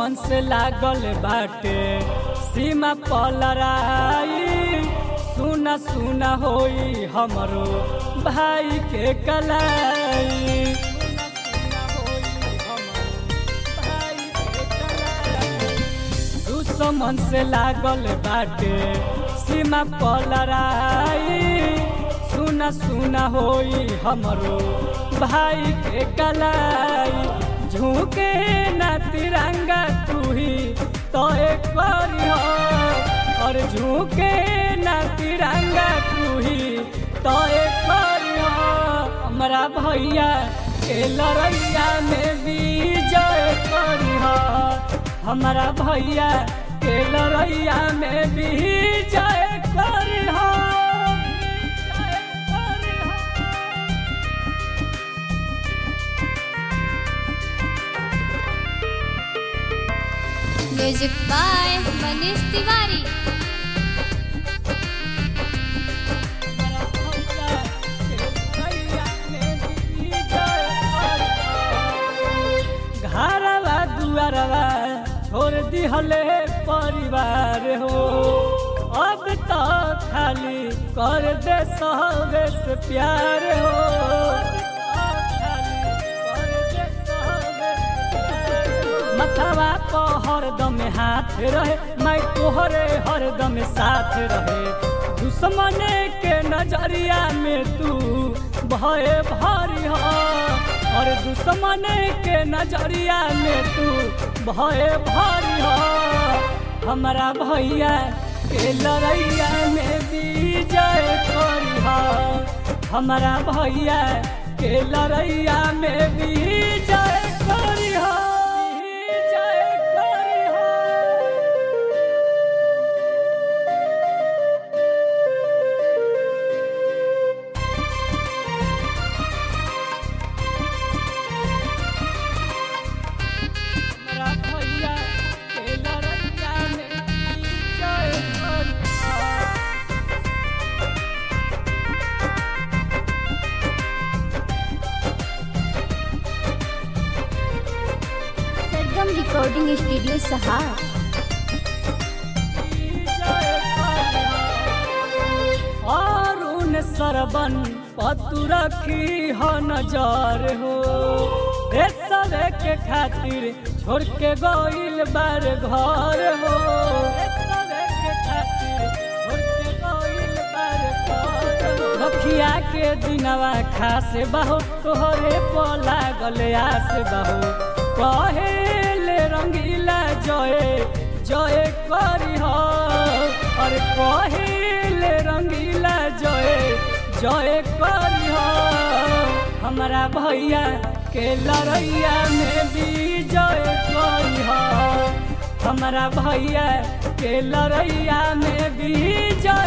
दुश्मन से लागल बाटे सीमा पलराई सुना सुना होई हमरो भाई के कलाई दुश्मन से लागल बाटे सीमा पलराई सुना सुना होई हमरो भाई के कलाई झुके ना तिरंगा तू ही तो एक करियो और झुके ना तिरंगा तू ही तो एक करियो हमरा भैया के लड़ैया में विजय करियो हमारा भैया के लड़ैया में विजय करियो म्यूजिक बाय मनीष तिवारी घरवा दुआरवा छोड़ दिहले परिवार हो अब तो खाली कर दे सहबे से प्यार हो मथवा को हरदम हाथ रहे मैं तोहरे हरदम साथ रहे दुश्मन के नजरिया में तू भय भारी हो और दुश्मन के नजरिया में तू भय भारी हो हमारा भैया के लड़ैया में विजय करी हो हमारा भैया के लड़ैया में विजय करी हो विजय करी हो हमरा भैया के लड़ैया में विजय करी हो। सरगम रिकॉर्डिंग स्टूडियो सहार अरुण सरबन पतु रखी हो नजर हो देशवे के खातिर छोड़ के गइल बार घर हो देशवे के खातिर छोड़ के गइल बार घर हो। रखिया के दिनवा खास बहु तोहरे पोला गले आस बहु कहेले रंगीला जय जय करी हो और कहेले रंगीला जय जय करी हो हमारा भैया के लड़ैया में विजय करी हो हमारा भैया के लड़ैया में विजय